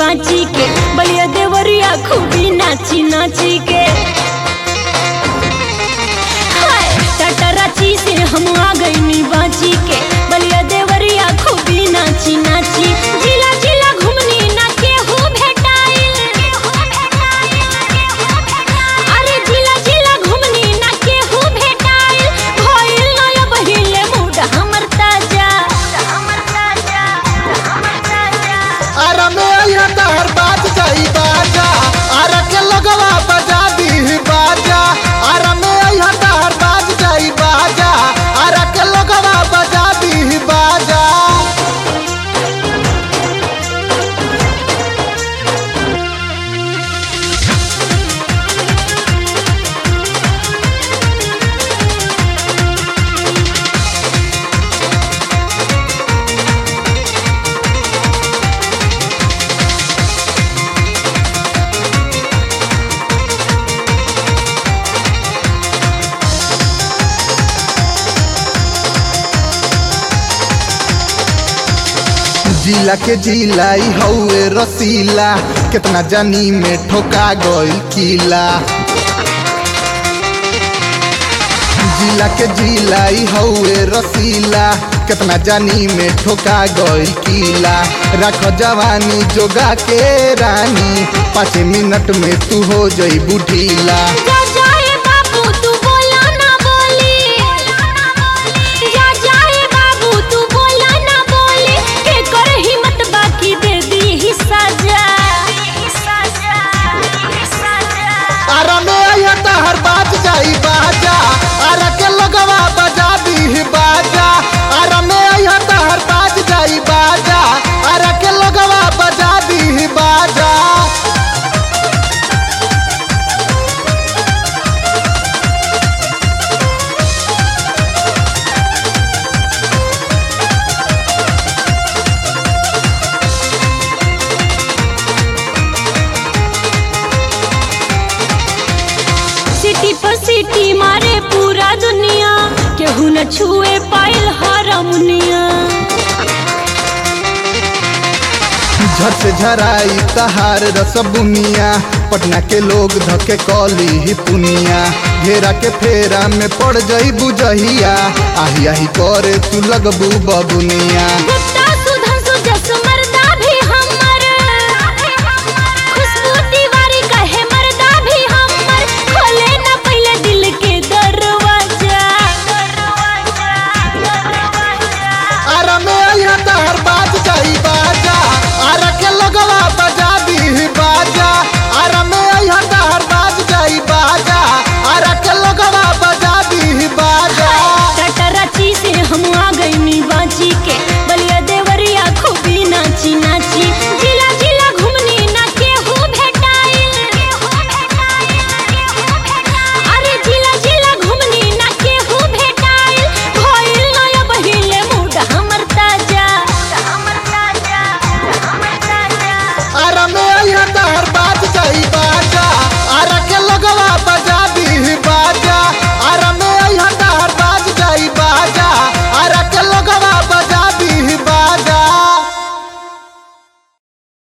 बाची के बलिया देवरिया खूबी नाची नाची के हाय, टटराची से हम आ गईनी बाची के बलिया देवरिया खूबी नाची नाची जिला जिला घुमनी ना केहू भेटाइल अरे जिला जिला घुमनी ना केहू भेटाइल भइल नया बहिले मूड हमर ताजा हमर ताजा हमर ताजा आरा में आया तहर बाज जाई बाजा आरा के लगवा बजा दी बाजा आरा में आया तहर बाज जाई बाजा आरा के लगवा बजा दी बाजा जिला के जिलाई हौए रसीला कितना जानी में ठोका गइल किला जिला के जिलाई हौए रसीला कितना जानी में ठोका गइल किला रख जवानी जोगा के रानी पाँच मिनट में तू हो जई बुढ़ीला जा जाए बाबू तू बोला ना बोली जा जाए बाबू तू बोला ना बोली के कर हिम्मत बाकी दे दी ही सजा आरा में आया तहर बाज जाई बाजा आरा के लगवा बजा दी बाजा आरा में आया तहर बाज जाई बाजा आरा के लगवा बजा दी बाजा सिटी पर सिटी मारे पूरा दुनिया केहू न छुए पाइल हरमुनिया झट से झराई तहार रसबुनिया पटना के लोग धके कली ही पुनिया घेरा के फेरा में पड़ जई बुझहिया आही आही करे तू लगबू बबुनिया गुप्त